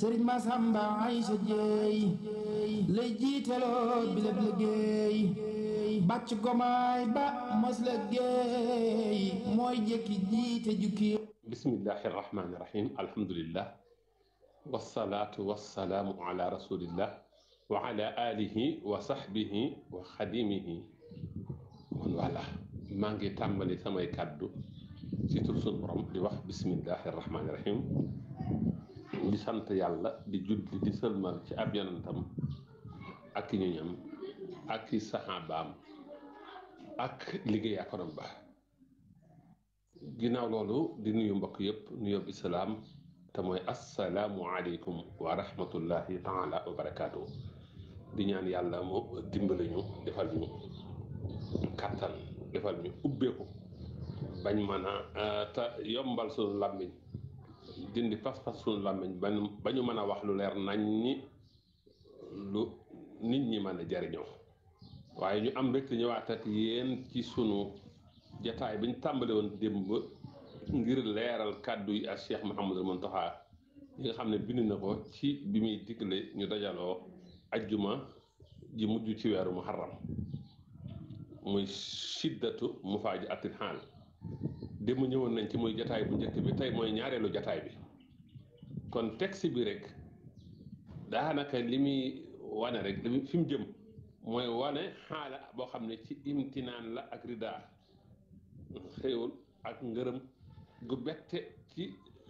sëriñ Masamba Aysa Jeey lay jiitaloo bi lépp liggéey bàcc gomaay ba mos la géey mooy jëkki jiite jukki bismillahi irrahmani irrahim alhamdulillah wasalaatu wasalaamu ala rasulillah wa ala alihi wa sahbihi wa xadimihi man wala maa ngi tàmbali samay kàddu ci tur sunu borom di wax bismillahi irrahmani irrahim di sant yàlla di julli di sëlmal ci ab yonentam ak i ñoñam ak i saxaabaam ak liggéey akonam ba ginnaaw loolu di nuyu mbokk yépp nuyoo islaam te mooy assalaamu aleykum wa rahmatullahi taala wa barakaatu di ñaan yàlla mu dimbali ñu defal ñu kàttan defal ñu ubbeeku bañ mën a te yombal suñu làmmiñ dindi pas-pas suñu làmmiñ ba ñu mën a wax lu leer nañ ñi lu nit ñi mën a jariñoo waaye ñu am rek ñëwaat ak yéen ci sunu jataay bi ñu tàmbale woon démb ngir leeral kàddu yi ak Cheikh Mouhamadul Mountakha yi nga xam ne bind na ko ci bi muy digle ñu dajaloo ajjuma ji mujj ci weeru muharram muy siddatu mufaaji atil xaal démb ñëwoon nañ ci muy jataay bu njëkk bi tey mooy ñaareelu jataay bi kon texte bi rek daanaka li muy wane rek li fi mu jëm mooy wane xaala boo xam ne ci imtinaan la ak ridaa xéewul ak ngërëm gu bette ci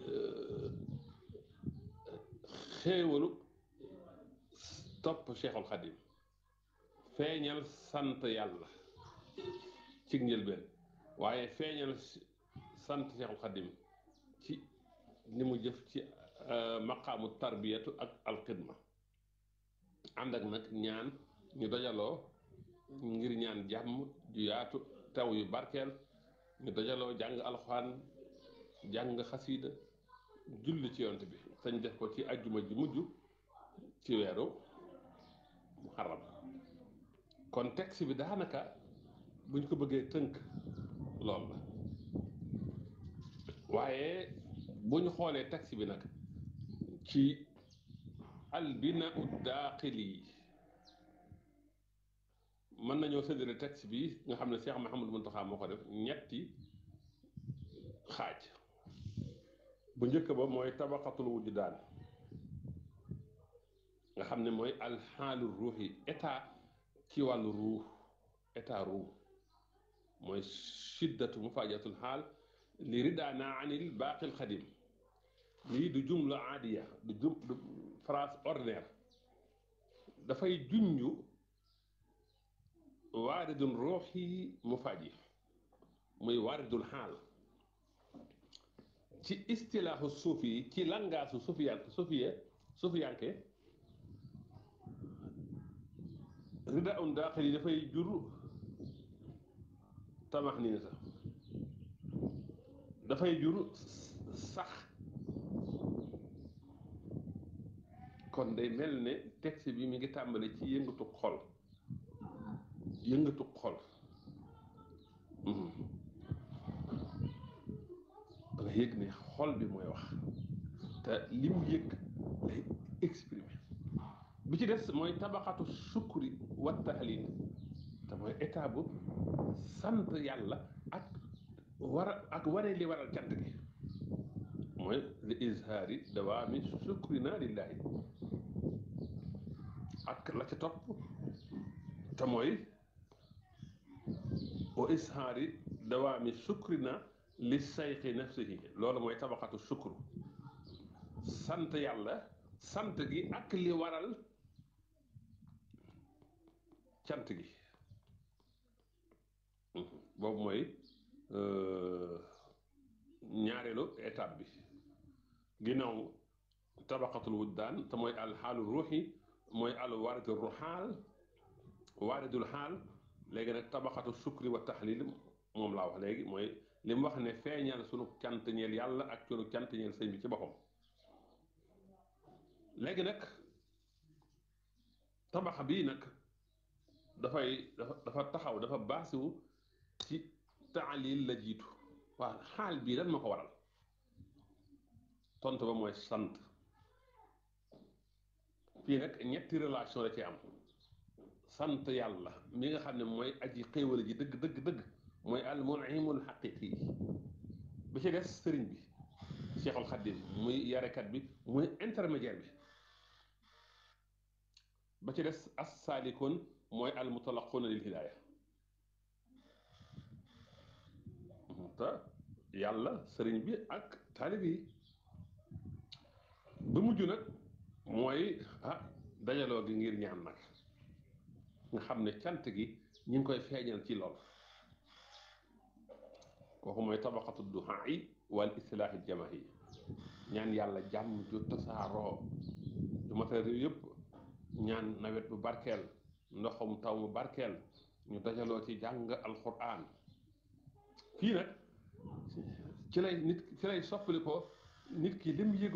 xéewalu topp Cheikhul Xadim feeñal sant yàlla ci njëlbeen waaye feeñal sant Cheikhul Xadim ci ni mu jëf ci maqaamu tarbiyatu ak alxidma ànd ak nag ñaan ñu dajaloo ngir ñaan jàmm ju yaatu taw yu barkeel ñu dajaloo jàng alxuraan jàng xasiida julli ci yont bi sañ def ko ci ajjuma ji mujj ci weeru muharram kon texte bi daanaka buñ ko bëggee tënk lool la waaye bu ñu xoolee texte bi nag ci albina ud daaqili mën nañoo séddale texte bi nga xam ne Cheikh Mouhamadou Mountakha moo ko def ñetti xaaj bu njëkk ba mooy tabaqatul wujdaan nga xam ne mooy alxaalu ruuxi état ci wàllu ruux état ruux mooy shiddatu mufaajatul xaal li ridaana anil baaqil xadim lii du jumla aadiya du jum du phrase ordinaire dafay junju waaridul ruuxi mufaaji muy waaridul xaal ci istilaaxu suufi yi ci langaasu sufiyan sufiye sufiyanke rida un daaxil yi dafay jur tamax nii sax dafay jur sax kon day mel ne texte bi mi ngi tàmbale ci yëngatu xol yëngatu xol da nga yëg ne xol bi mooy wax te li mu yëg lay exprimer bi ci des mooy tabaxatu sukuri wa tahlil te mooy état bu sant yàlla ak war ak wane li waral cant gi mooy li izhaari dawaami sukrina lillahi ak la ca topp te mooy wa izhaari dawaami sukrina li sayxi nafsihi loolu mooy tabaxatu sukru sant yàlla sant gi ak li waral cant gi boobu mooy ñaareelu étape bi ginnaaw tabaqatul wujdaan te mooy alxaalu ruuxi mooy al waaridul ruxaal waaridul xaal léegi nag tabaxatu sukri wa taxlil moom laa wax léegi mooy li mu wax ne feeñal sunu cant ñeel yàlla ak sunu cant ñeel sëñ bi ci boppam léegi nag tabaxa bii nag dafay dafa dafa taxaw dafa baasiwu ci taalil la jiitu waaw xaal bii lan ma ko waral tontu ba mooy sant fii nag ñetti relation la ci am sant yàlla mi nga xam ne mooy aji xéewal ji dëgg dëgg dëgg mooy al munimul xaqiqi bi ci des sëriñ bi Cheikhul Khadim muy yarekat bi muy intermédiaire bi ba ci des as saalikoon mooy al mutalaqoona lil hidaaya te yàlla sëriñ bi ak taalib yi ba mujj nag mooy ah dajaloo gi ngir ñaan nag nga xam ne cant gi ñu ngi koy feeñal ci lool kooku mooy tabaqatu duhaa yi wal islaahi jamaahi ñaan yàlla jàmm ju tasaaroo ju matériel yooyu yëpp ñaan nawet bu barkeel ndoxum taw mu barkeel ñu dajaloo ci jàng alquran fii nag ci lay nit ci lay soppali ko nit ki lim yëg